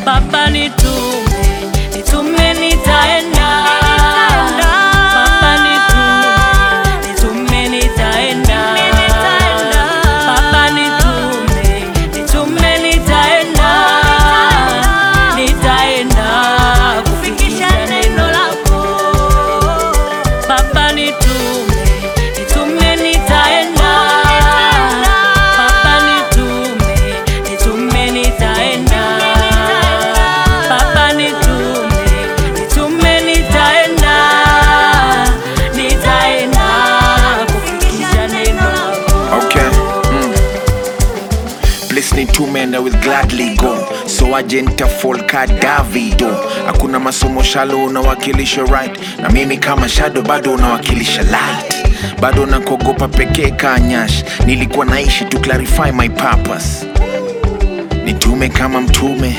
Baba nitume, nitume nitaenda. Baba nitume, nitume nitaenda. Baba nitume, nitume nitaenda. Nitaenda kufikisha neno lako. Baba nitume, nitume nitaenda. Baba nitume, nitume nitaenda. Baba nitume, nitume nitaenda. Nitaenda kufikisha neno lako. Okay. Mm. Place nitume and I will gladly go so agenta folka davido hakuna masomo shalo unawakilisha right na mimi kama shadow bado unawakilisha light bado nakogopa pekee kanyash nilikuwa naishi to clarify my purpose nitume kama mtume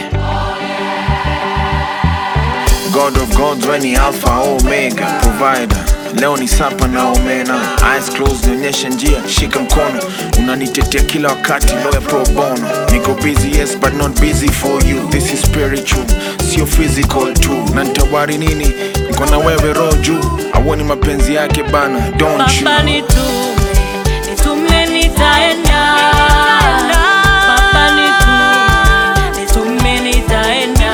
God of gods when ni alpha omega provider leo ni sapa na omena eyes closed nionyeshe njia shika mkono unanitetea kila wakati lawyer pro bono niko busy yes but not busy for you this is spiritual sio physical tu na nitawari nini niko na wewe roho juu auoni mapenzi yake bana don't you Baba nitume, nitume nitaenda. Baba nitume, nitume nitaenda.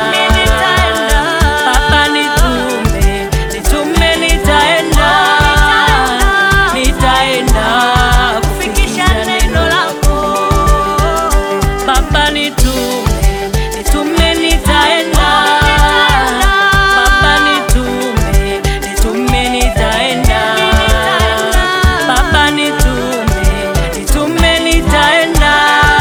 Baba nitume, nitume nitaenda. Nitaenda kufikisha neno lako. Baba nitume, nitume nitaenda. Baba nitume, nitume nitaenda. Baba nitume, nitume nitaenda.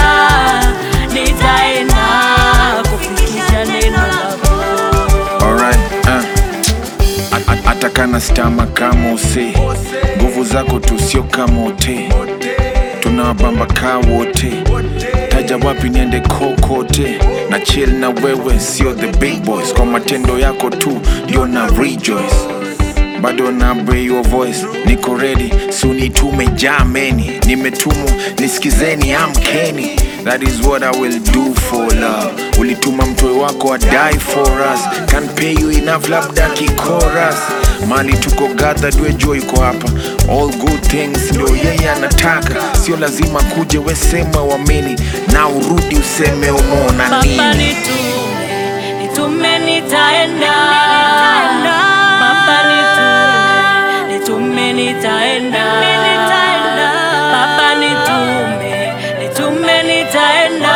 Nitaenda kufikisha neno lako. Alright, uh. A- a- hata kana stama kama use nguvu zako tu sio kama ote tunawabamba kaa wote taja wapi niende kokote na chill na wewe sio the big boys kwa matendo yako tu ndio na rejoice bado na obey your voice niko ready sunitume jameni nimetumwa nisikizeni amkeni that is what i will do for love ulituma mtoe wako adie for us can pay you enough labda kikoras mali tuko gathered wejua yuko hapa all good things ndio yeye anataka sio lazima kuje wesema wamini na urudi useme umeona Baba nini nitume, nitume nitaenda. Baba nitume, nitume nitaenda. Baba nitume, nitume nitaenda.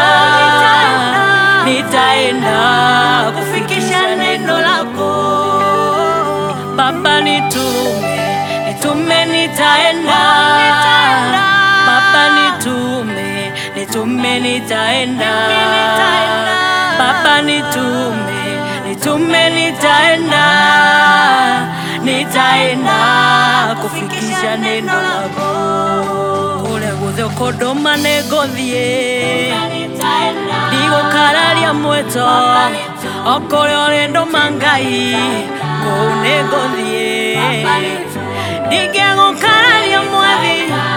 Nitaenda kufikisha neno lako. Baba nitume, nitume nitaenda. Baba nitume, nitume nitaenda. Baba nitume, nitume nitaenda. Nitaenda kufikisha neno lako. Kule guthe kodoma negothie ndigukararia mweto okore orendo mangai kuu nĩngũthiĩ ndingĩgũkararia mwathi